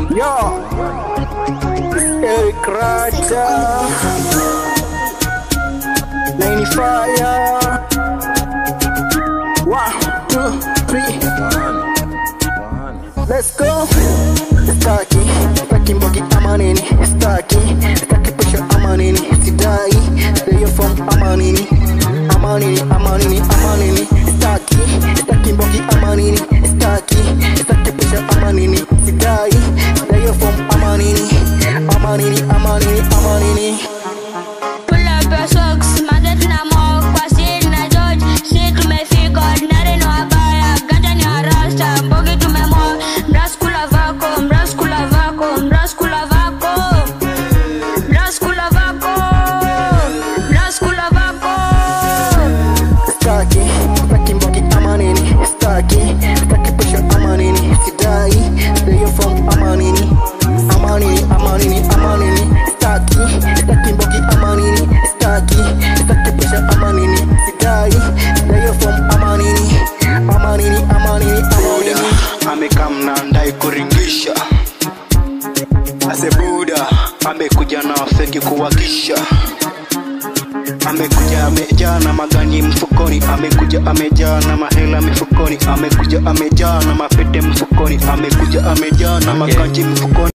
Yo, Eric Raja, Nine Fire. One, two, three. Let's go. Staki, staki mbogi ama nini? Staki, staki pesha ama nini? Sidai, stay from ama nini? Ama nini, ama nini, ama nini? Staki, staki mbogi ama nini? Staki, staki pesha ama nini? Sidai, stay from ama nini? Ama nini, ama nini, ama nini? Pull up your socks, magnet na mo kwa seed na George. Si tumefika ordinary no abaya, ganja ni arasta, mbogi tumemo. Mras kula vako, mras kula vako, mras kula vako. Mras kula vako, mras kula vako. Staki, staki mbogi ama nini? Staki, staki pesha ama nini? Sidai, stay from ama nini? Ama nini, ama nini, ama nini? Staki, staki mbogi ama nini? Staki, staki pesha ama nini? Sidai, stay from ama nini? Ama nini, ama nini, ama nini? amekam na ndai kuringisha asebuda amekuja na feki kuwakisha amekuja amejaa na magani mfukoni amekuja amejaa na mahela mifukoni amekuja amejaa na mapete mfukoni amekuja amejaa na maganji mfukoni